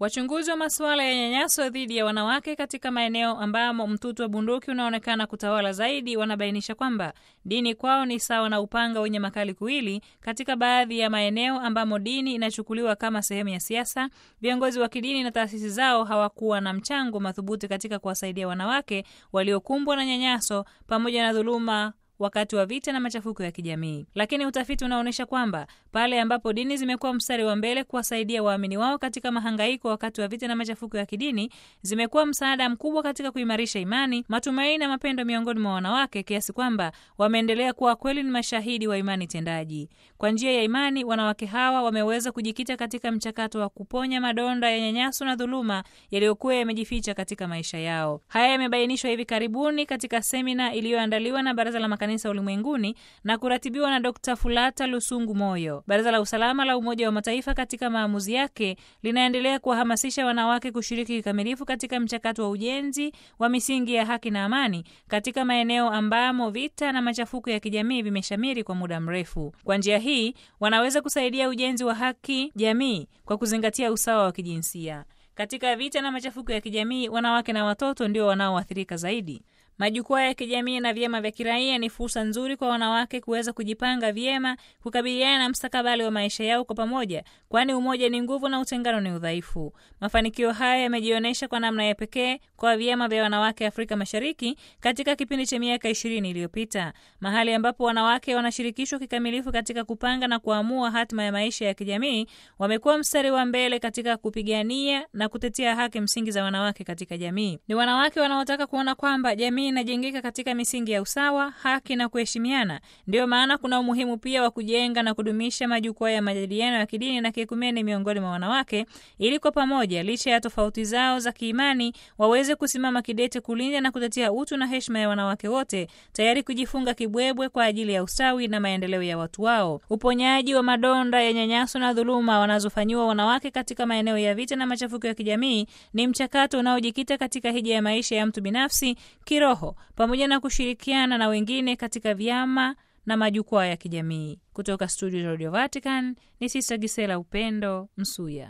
Wachunguzi wa masuala ya nyanyaso dhidi ya wanawake katika maeneo ambamo mtutu wa bunduki unaonekana kutawala zaidi wanabainisha kwamba dini kwao ni sawa na upanga wenye makali kuwili. Katika baadhi ya maeneo ambamo dini inachukuliwa kama sehemu ya siasa, viongozi wa kidini na taasisi zao hawakuwa na mchango madhubuti katika kuwasaidia wanawake waliokumbwa na nyanyaso pamoja na dhuluma wakati wa vita na machafuko ya kijamii. Lakini utafiti unaonyesha kwamba pale ambapo dini zimekuwa mstari wa mbele kuwasaidia waamini wao katika mahangaiko wakati wa vita na machafuko ya kidini, zimekuwa msaada mkubwa katika kuimarisha imani, matumaini na mapendo miongoni mwa wanawake, kiasi kwamba wameendelea kuwa kweli ni mashahidi wa imani tendaji. Kwa njia ya imani, wanawake hawa wameweza kujikita katika mchakato wa kuponya madonda ya nyanyaso na dhuluma yaliyokuwa yamejificha katika maisha yao. Haya yamebainishwa hivi karibuni katika semina iliyoandaliwa na Baraza la Makanisa Ulimwenguni na kuratibiwa na Dr. Fulata Lusungu Moyo. Baraza la Usalama la Umoja wa Mataifa katika maamuzi yake linaendelea kuwahamasisha wanawake kushiriki kikamilifu katika mchakato wa ujenzi wa misingi ya haki na amani katika maeneo ambamo vita na machafuko ya kijamii vimeshamiri kwa muda mrefu. Kwa njia hii wanaweza kusaidia ujenzi wa haki jamii kwa kuzingatia usawa wa kijinsia. Katika vita na machafuko ya kijamii, wanawake na watoto ndio wanaoathirika zaidi. Majukwaa ya kijamii na vyama vya kiraia ni fursa nzuri kwa wanawake kuweza kujipanga vyema kukabiliana na mstakabali wa maisha yao kwa pamoja, kwani umoja ni nguvu na utengano ni udhaifu. Mafanikio haya yamejionyesha kwa namna ya pekee kwa vyama vya wanawake Afrika Mashariki katika kipindi cha miaka ishirini iliyopita, mahali ambapo wanawake wanashirikishwa kikamilifu katika kupanga na kuamua hatima ya maisha ya kijamii. Wamekuwa mstari wa mbele katika kupigania na kutetea haki msingi za wanawake katika jamii. Ni wanawake wanaotaka kuona kwamba jamii inajengeka katika misingi ya usawa, haki na kuheshimiana. Ndiyo maana kuna umuhimu pia wa kujenga na kudumisha majukwaa ya majadiliano ya kidini na kiekumene miongoni mwa wanawake, ili kwa pamoja, licha ya tofauti zao za kiimani, waweze kusimama kidete kulinda na kutetea utu na heshima ya wanawake wote, tayari kujifunga kibwebwe kwa ajili ya ustawi na maendeleo ya watu wao. Uponyaji wa madonda ya nyanyaso na dhuluma wanazofanyiwa wanawake katika maeneo ya vita na machafuko ya kijamii ni mchakato unaojikita katika hija ya maisha ya mtu binafsi kiroho pamoja na kushirikiana na wengine katika vyama na majukwaa ya kijamii. Kutoka studio za Radio Vatican ni Sista Gisela Upendo Msuya.